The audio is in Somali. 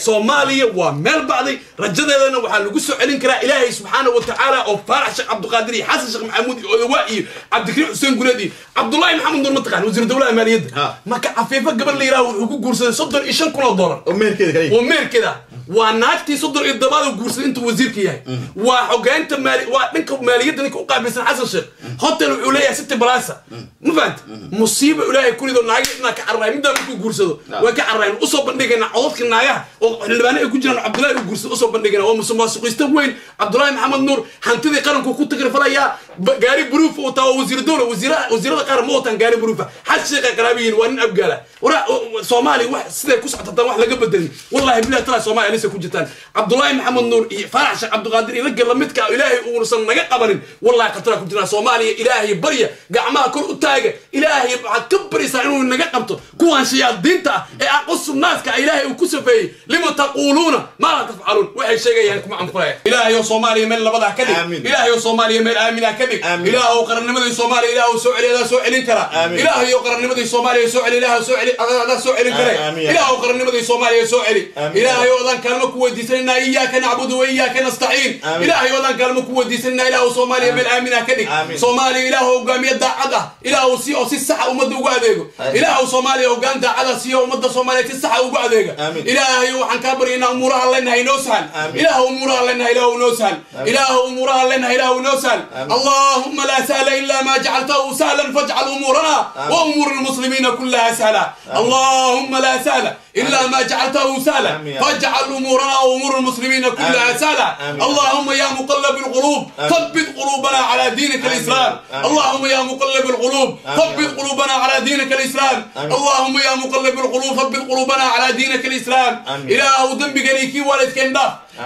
soomaaliya waa meel bacday rajadeedana waxaa lagu soo celin karaa ilaahay subxaana wa tacaala oo faarax sheekh cabdiqaadir iyo xasan sheekh maxamuud iyo odawaa iyo cabdikariim xuseen guleed iyo cabdullaahi maxamed nuur mataqaan wasiiru dowlaha maaliyadda Ha. marka cafiifo gabar la yidhaha wuxuu ku guursaday soddon iyo shan kun oo dollar oo meherkeeda kale waa meerkeeda waa naagtii soddon iyo todobaad oo guursaday intuu wasiirka yahay waa xogeynta maali waa dhanka maaliyadda ninka u qaabilsan xasan sheekh hotel wuxuu leeyahay city balasa ma fahanta musiiba ilaahay ku rido naagii inaa ka carraay middaa markuu guursado way ka carraayeen usoo bandhigayna codadka naagaha oo xildhibaano ay ku jiraan cabdullaahi uu guursado usoo bandhigayna waa musuqmaasuqista weyn cabdullaahi maxamed nuur hantidii qaranku ku tagrifalayaa ba- gaari buruuf uu taa waa wasiir dowla wasiira- wasiirada qaran ma wataan gaari buruufa xaj sheekha qaraabiyiin waa nin abgaala wara soomaaliya wax siday ku socotaan wax laga bedelin wallahi bilahi tala soomaaliya alisa ku jirtaan cabdullaahi maxamed nuur iyo faarax sheekh cabdiqaadir iyo ragga lamidka ah ilaahay uusan naga qabanin wallahi khatara ku jiraan soomaaliya ilaahay barya gacmaha kor u taaga ilaahay waxaad ka baraysaa inuu naga qabto kuwan shayaadiinta ah ee aqosu naaska ah ilaahay uu ku safeeyey lima taquuluuna maa laa tafcaluun waxay sheegayaan kuma anfuraya ilaahay oo soomaaliya meel labadaa ka dhig Aamin. ilaahay oo soomaaliya meel aaminaa ka dhig Aamin. ilaah oo qarannimadii soomaaliya ilaah oo soo celi adaa soo celin kara Aamin. ilaahay oo qarannimadii soomaaliya soo celi ilaah oo soo celi adaa soo celin kare Aamin. ilaah oo qarannimadii soomaaliya soo celi Aamin. ilaahay oo adaan kaalmo ku weydiisanayna iyaaka nacbudu wa iyaaka nastaciin Aamin. ilaahay oo adaan kaalmo ku weydiisanayna ilaah oo soomaaliya meel aaminaa ka dhig Aamin. soomaaliya ilaah oo hogaamiye daacad ah ilaah oo si oo si saxa ummadda ugu adeego Aamin. ilaah oo soomaaliya hogaan daacad ah siyo ummadda soomaaliya si saxa ugu adeega Aamin. ilaahay waxaan kaa baryaynaa umuuraha leenahay inoo sahal Aamin. ilaah umuuraha leenahay ilaah inoo sahal ilaah umuuraha leenahay ilaah inoo sahal Aamin. اللهم لا سهل إلا ما جعلته سهلا فاجعل أمورنا وأمور المسلمين كلها سهلا اللهم لا سهل إلا ما جعلته سهلا آمين. فاجعل أمورنا وأمور المسلمين كلها آمين. سهلا آمين. اللهم يا مقلب القلوب ثبت قلوبنا على دينك الإسلام آمين. اللهم يا مقلب القلوب آمين. ثبت قلوبنا على دينك الإسلام آمين. اللهم يا مقلب القلوب ثبت قلوبنا على دينك الإسلام آمين. إله ذنبك ليكي والدك انداف